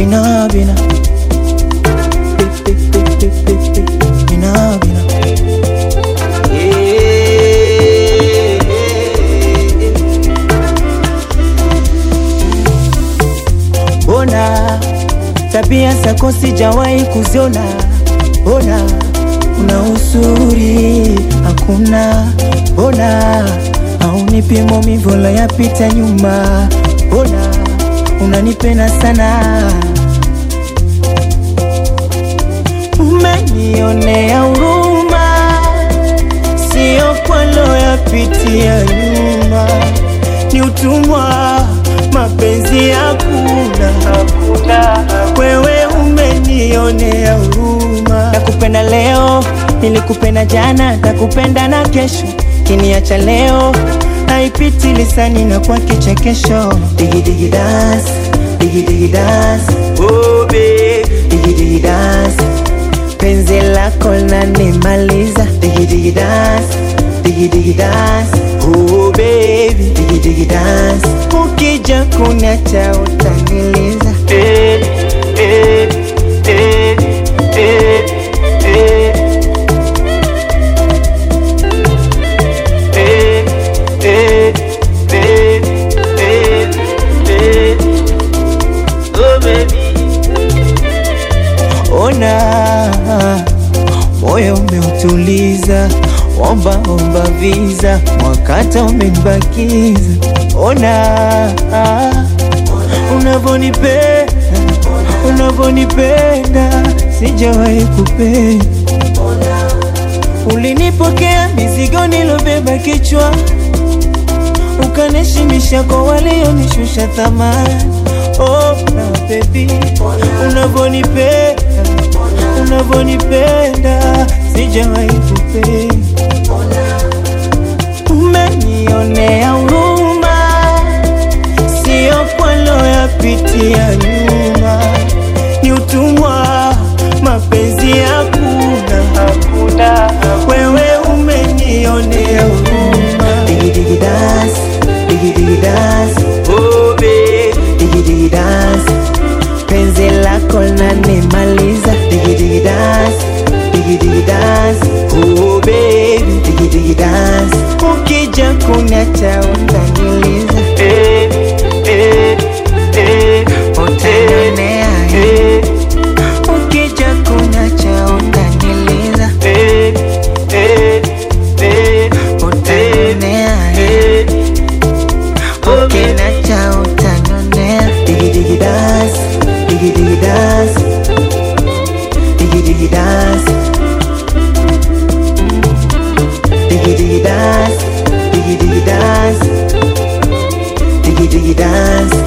bina bina bina bina Bona tabia zako sijawahi kuziona, bona una uzuri hakuna, bona haunipi maumivu la yapita nyuma, bona unanipenda sana, umenionea huruma, sio kwalo yapitia nyuma, ni utumwa mapenzi hakuna, hakuna. Wewe umenionea huruma, nakupenda leo, nilikupenda jana, nakupenda na kesho, kiniacha leo haipiti lisani na kwa kichekesho. Digi digi dance, digi digi dance, oh babe, digi digi dance, penzi lako lanimaliza. Digi digi dance, digi digi dance, oh baby, digi digi dance, ukija kuniacha utaniliza. Eh, eh, eh, eh, eh. Eh, eh, eh, eh, eh. Oh baby. Ona moyo umeutuliza, omba omba visa, mwakata umenibakiza. Ona unavonipenda, unavonipenda, sijawahi kupenda Ulinipokea mizigo nilobeba kichwa, ukanishimisha kwa walionishusha thamani. Oh, na baby, unavonipenda, unavonipenda, sijawahi kupenda. Umenionea huruma, sio kwalo yapitia nyuma, ni utumwa, mapenzi hakuna, hakuna. Wewe umenionea huruma. Digi digi dance, digi digi dance, oh babe, digi digi dance, penzi lako lanimaliza. Digi digi dance, digi digi dance, oh baby, digi digi dance, ukija kuniacha utaniliza. Eh, eh, eh, utanionea, eh. Ukija kuniacha utaniliza. Eh, eh, eh, utanionea, eh. Ukiniacha utanionea. Digi digi dance, digi digi dance, digi digi dance, digi digi dance, digi digi dance, digi digi dance.